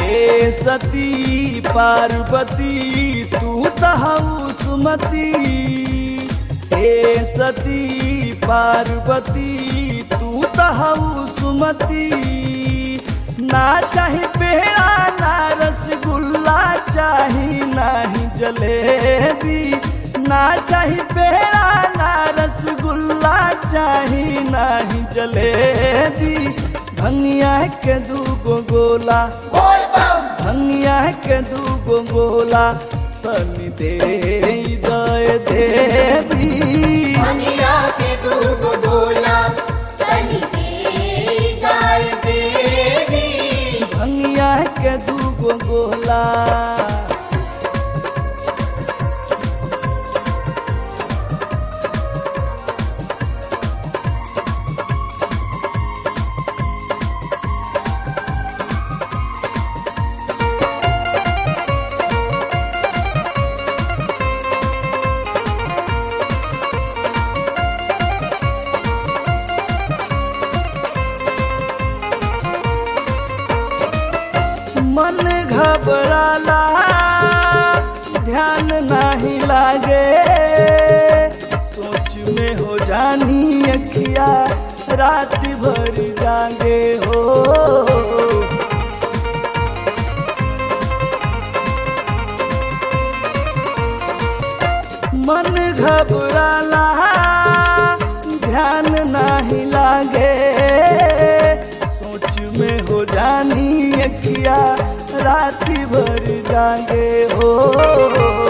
हे सती पार्वती तू तहु सुमति हे सती पार्वती तू तहु सुमति ना चाही पेड़ा ना रसगुल्ला चाही नाही जलेबी ना चाही पेड़ा ना रसगुल्ला चाही नाही जलेबी भंगिया के दूगो गोला भंगिया के दूगो गोला तनी दे दय देवी मनिया के दूगो गोला तनी दे गाय देवी भंगिया के दूगो गोला मन घबराला ध्यान नहीं लागे सोच में हो जानी अखिया रात भर जागे हो मन घबराला ध्यान नहीं लागे सोच में हो जानी अखिया राती भर जागे हो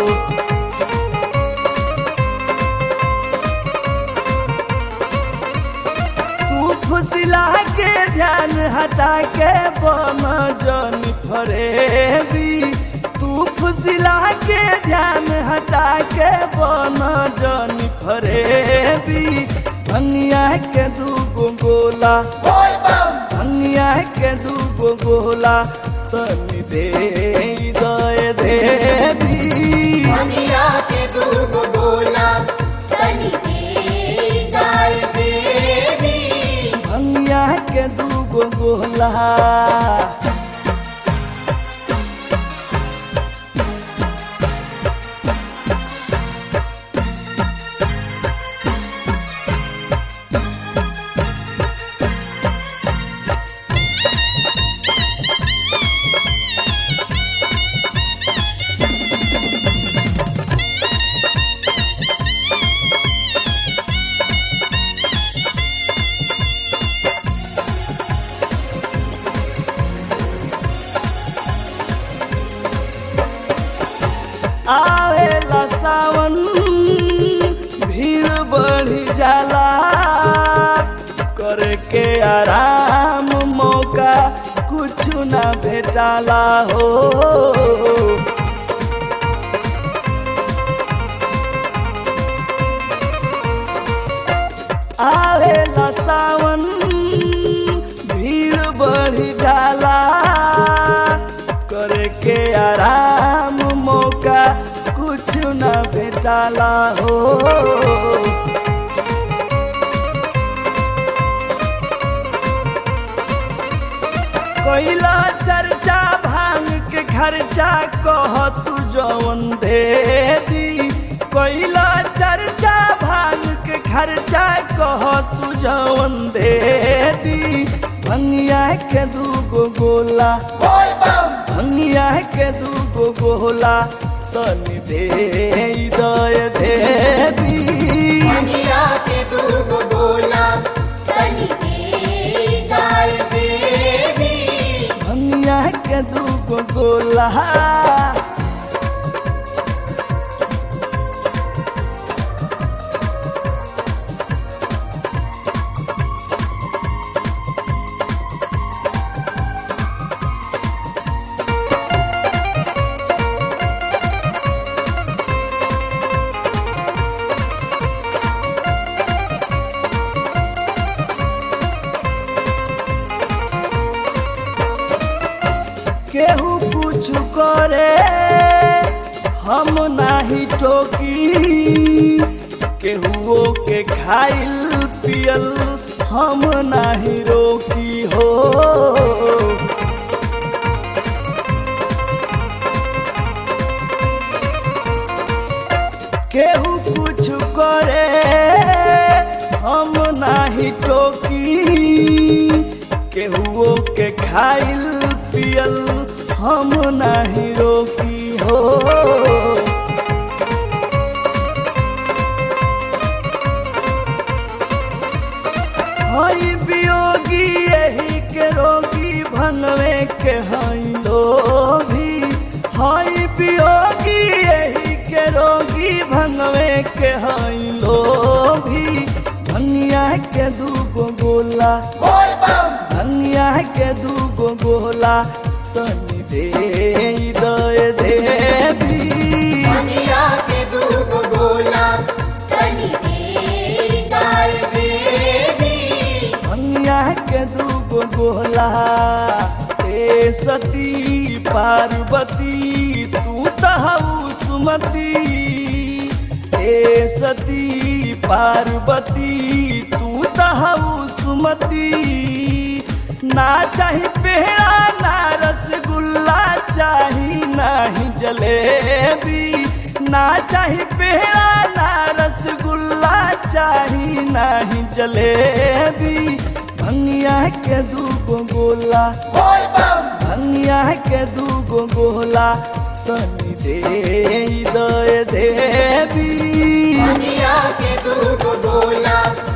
तू फुसिला के ध्यान हटा के बम जन फरेबी तू फुसिला के ध्यान हटा के बम जन फरेबी भंगिया के दूगो गोला भंगिया के दूगो गोला तनी दे दय देवी मनिया के दूगो गोला तनी दे गाय देवी भंगिया के दूगो गोला आवेला सावन भीड़ बढ़ी जाला करके आराम मौका कुछ ना भेटाला हो आवेला सावन भीड़ बढ़ी जाला करके आराम मौका कुछ न भेटाला हो कोइला चर्चा भांग के खर्चा कह तू जवन दे दी कोइला चर्चा भांग के खर्चा कह तू जवन दे दी भंगिया के दूगो गोला भंगिया के दूगो गोला तनी दे दय देवी मनिया के दूगो गोला तनी दे गाय देवी भंगिया के दूगो गोला केहू कुछ करे हम नाही टोकी केहुओ के खाइल पियल हम नाही रोकी हो नाही टोकी केहुओ के खाइल पियल हम नाही रोकी हो हई वियोगी यही के रोगी भनवे के हई लोभी हई वियोगी यही के रोगी भनवे के हई लोभी धनिया के दूगो गोला बोल बम धनिया के दूगो गोला तनी दे दे देवी मनिया के दूगो गोला तनी दे गाय देवी धनिया के दूगो गोला ए सती पार्वती तू तहु सुमति ए सती पार्वती तू तहु सुमति ना चाही पेड़ा ना रसगुल्ला चाही नाही जलेबी ना चाही पेड़ा ना रसगुल्ला चाही नाही जलेबी धनिया के दूगो गोला बोल बम धनिया के दूगो गोला तनी दे दे देवी मनिया के दूगो गोला